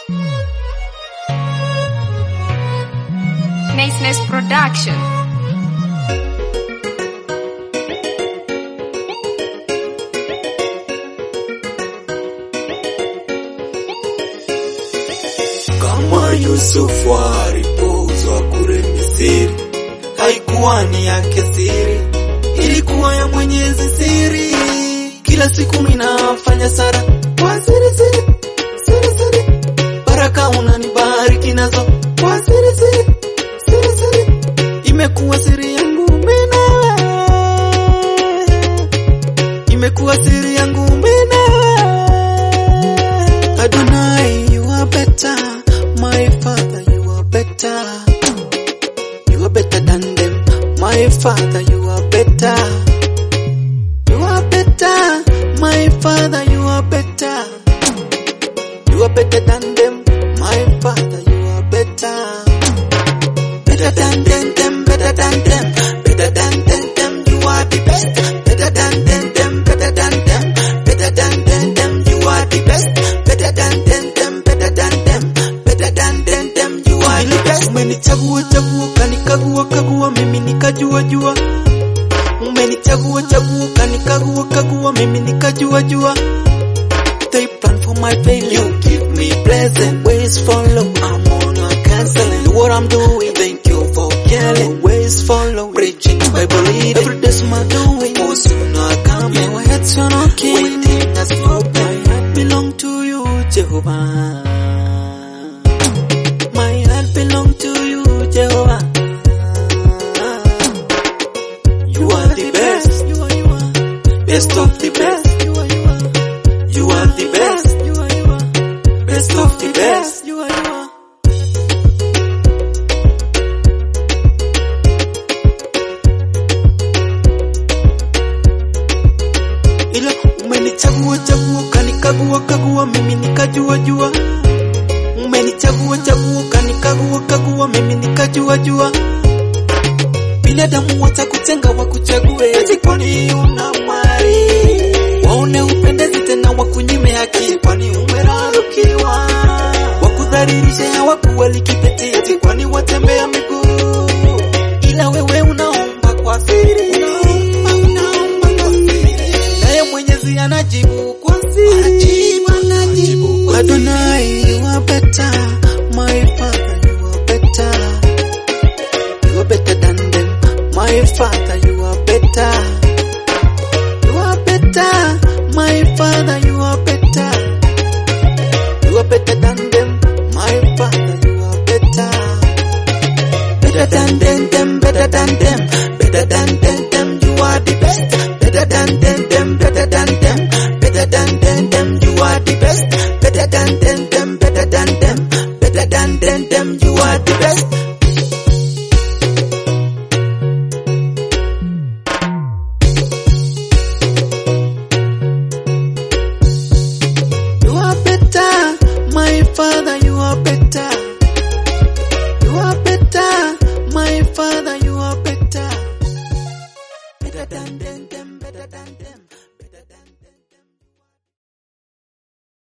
Niceness Production. Kama Yusufu alipozwa kule Misri, haikuwa ni yake siri, ilikuwa ya Mwenyezi siri. Kila siku minafanya sara kwa siri siri siri siri, baraka unanibariki nazo kwa siri siri siri siri, imekuwa siri yangu mimi nawe, imekuwa siri yangu mimi nawe. Adonai, you are better. My father, you are better. You are better than them. My father, you are better. You are better. My father, you are better. You are better than them. My father, you are better. Better than them, them, better than them. Better than them, them, you are the best. Better than them, them, better than them. Better than them, them, you are the best. Better than them, them, better than them. Better than them, them, you are the best. Umenichagua chagua, kanikagua kagua, mimi nikajua jua. Umenichagua chagua, kanikagua kagua, mimi nikajua jua. They plan for my failure. You give me blessing. Ways follow. I'm on a canceling. Do what I'm doing. Thank you for caring. Ways follow. Preaching Bible reading. Every day's my doing. Oh, soon I come. Yeah, my head's on okay. Waiting as for my heart belong to you, Jehovah. My heart belong to you, Jehovah. You are the best. You are, you are. Best of the best. You are, you are. You are the best. You are, you are. Best of the best. You are, you are. Ila umenichagua chagua, kanikagua kagua, mimi nikajua jua. Umenichagua chagua, kanikagua kagua, mimi nikajua jua. Binadamu watakutenga wakuchague, eti kwani una mali waone upendezi tena wakunyime haki, kwani umerarukiwa wakudhalilishe hawakuwali kipeti, eti kwani watembea miguu, ila wewe unaomba kwa siri, unaomba unaomba kwa siri, naye Mwenyezi anajibu kwa siri, anajibu anajibu kwa Adonai, you are better, my father, you are better. You are better than them. My father, you are better. You are better. My father, you are better. You are better than them. My father, you are better. Better than them, them, better than them. Better than